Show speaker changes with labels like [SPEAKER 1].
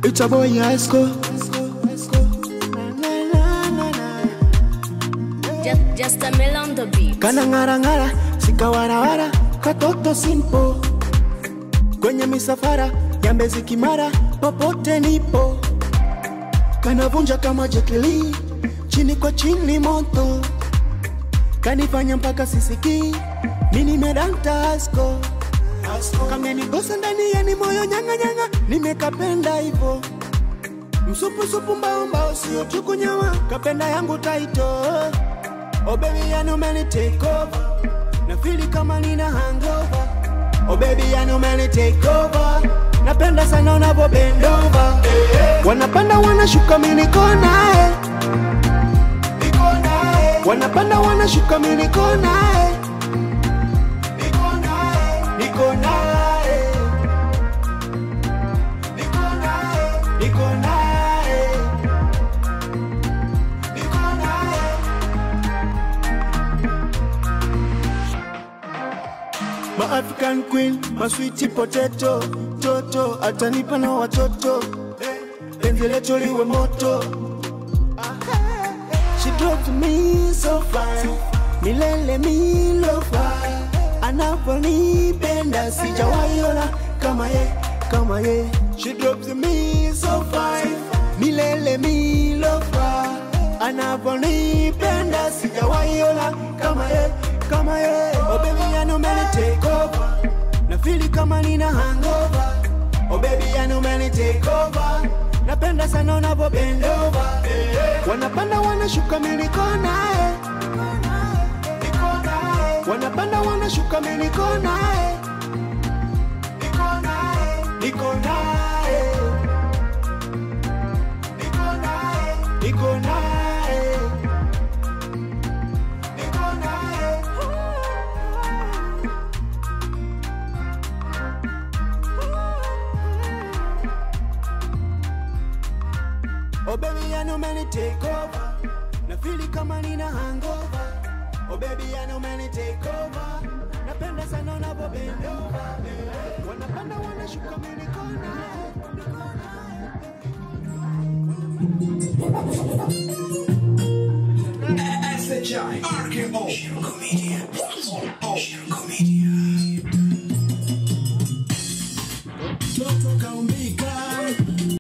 [SPEAKER 1] It's a boy Yasko.
[SPEAKER 2] Just, just a mill on the beat.
[SPEAKER 1] Kana ngara ngara, sikawarawara, katoto simpo. Kwenye misafara ya Mbezi Kimara, popote nipo. Kanavunja kama Jetli, chini kwa chini moto. Kanifanya mpaka sisiki, mimi nimedanta asko. Kamenigosa ndani ya ni moyo nyanga nyanga, nimekapenda hivyo. Msupu supu mbao mbao, sio chuku nyama, kapenda yangu taito. Oh baby, yani umeni take over. Na feel kama nina hangover. Oh baby, yani umeni take over. Napenda sana unavyo bend over. Wanapanda wanashuka mimi niko naye. Niko naye. Wanapanda wanashuka mimi niko naye. Niko naye. Niko naye. Niko naye. Niko naye. Niko naye. My African queen, my sweetie potato, toto atanipa na watoto, penzi letu liwe moto. She dropped me so fine, milele milofa, anaponipenda sijawaiona kama ye, kama ye. She dropped me so fine, milele milofa, anaponipenda sijawaiona kama ye, kama ye. Oh baby, I know many take over, na feel kama nina hangover. Oh baby, I know many take over. Napenda sana unavyo bend over. Wanapanda wanashuka mimi niko naye. Niko naye. Wanapanda wanashuka mimi niko naye. Niko naye. Niko naye. Niko naye. Niko naye. Niko naye. Oh baby, I know many take over. Na feel kama nina hangover. Oh baby, I know many take over. Napenda sana unavyo bend over. Wanapanda wanashuka mimi niko naye.
[SPEAKER 3] SHI RKO Comedian. Oh, comedian.